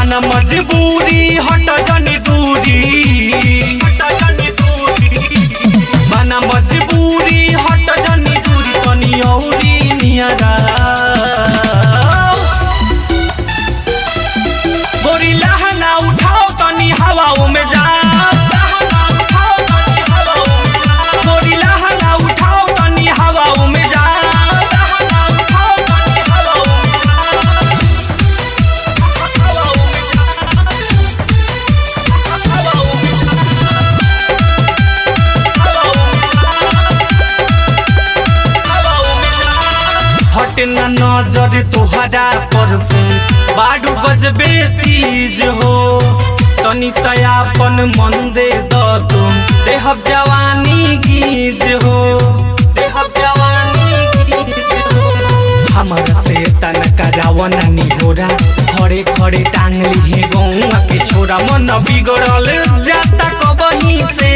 बना मजबूरी हट जनी दूरी हट जनी दूरी बना मजबूरी हट जनी दूरी तनी औरी नियरा गोरी लहंगा उठाओ तनी हवाओं में जा गोरी लहंगा उठाओ तनी हवाओं में जा हट न नजर तोहरा पर से बाडू बजबे चीज हो तनी सयापन मन दे द तुम देहब जवानी गीज हो देहब जवानी गीज हो हमारा से तन करावन निहोरा खड़े खड़े टांग ली गौआ के छोरा मन बिगड़ल जाता कबही से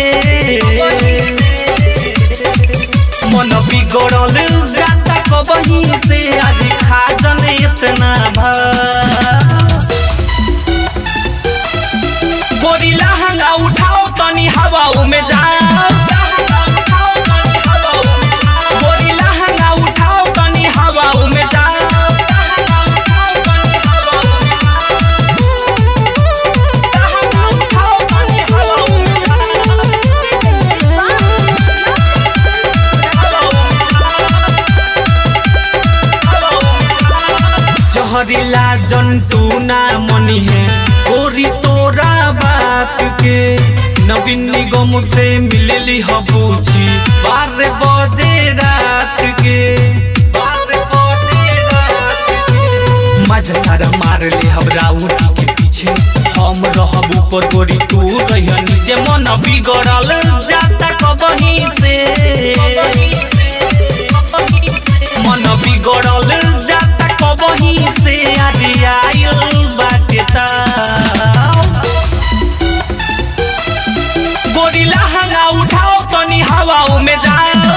मन बिगड़ल जाता कबही से आज खाजन इतना भा गोरी लहंगा उठाओ तनी हवाओं में जा गोरी लहंगा उठाओ तनी हवाओं में जा लहंगा उठाओ तनी हवाओं में जहरीला जंतु ना मनी है गोरी तोरा बात के नवीन निगम से मिलली हबूची बारह बजे रात के बारह बजे रात के मजा सारा मार ले हमरा उठी के पीछे हम रहब ऊपर गोरी तू रहिया नीचे मन बिगड़ल जाता कबही से मन बिगड़ल जाता कबही से अरे आइल बाटे ताव। गोरी लहंगा उठाओ तनी हवाओं में जाओ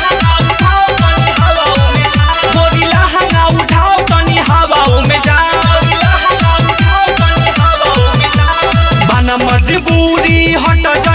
गोरी लहंगा उठाओ तनी हवाओं में जाओ बना मजबूरी हट